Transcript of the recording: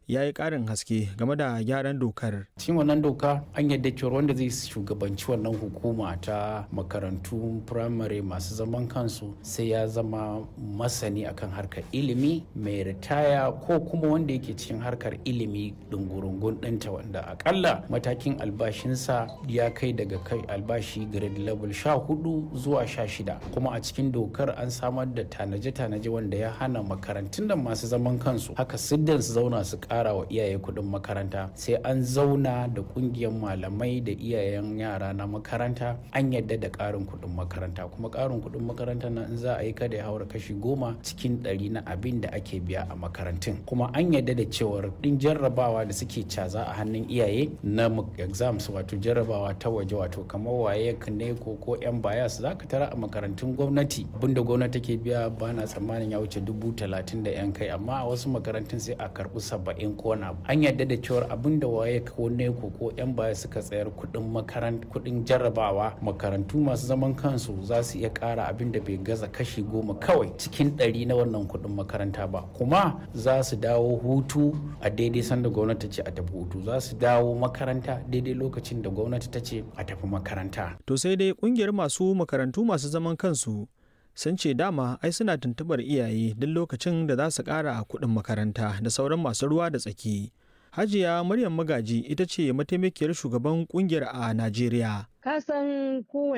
ya yi ƙarin haske game da gyaran dokar. cikin wannan doka an yadda cewa wanda zai shugabanci wannan hukuma ta makarantu firamare masu zaman kansu sai ya zama masani akan harkar ilimi mai ritaya ko kuma wanda yake cikin harkar ilimi dungurungun ɗinta wanda akalla matakin albashinsa ya kai daga kai albashi grade level sha hudu zuwa sha shida kuma a cikin dokar an samar da tanaje-tanaje wanda ya hana makarantun da masu zaman kansu haka siddan su zauna su kara wa iyaye kuɗin makaranta sai an zauna da ƙungiyar malamai da iyayen yara na makaranta an yadda da ƙarin kuɗin makaranta kuma ƙarin kuɗin makaranta na in za a yi kada ya haura kashi goma cikin ɗari na abin da ake biya a makarantun kuma an yadda da cewar ɗin jarrabawa da suke caza a hannun iyaye na exams wato jarrabawa ta waje wato kamar waye ne ko ko yan bayas za ka tara a makarantun gwamnati abinda gwamnati take biya ba na tsammanin ya wuce dubu talatin da yan kai amma a wasu makarantun sai a karɓi saba'in ko na an yadda da cewar abinda waye ko ne ko ko yan baya suka tsayar kuɗin makarant kuɗin jarrabawa makarantu masu zaman kansu za su iya ƙara abin da bai gaza kashi goma kawai cikin ɗari na wannan kuɗin makaranta ba kuma za su dawo hutu a daidai sanda gwamnati ce a tafi hutu za su dawo makaranta daidai lokacin da gwamnati ta ce a tafi makaranta. To sai dai kungiyar masu makarantu masu zaman kansu sun ce dama ai suna tuntubar iyaye duk lokacin da za su ƙara kuɗin makaranta da sauran masu ruwa da tsaki. Hajiya Maryam Magaji ita ce mataimakiyar shugaban kungiyar a Najeriya. Ka san kowane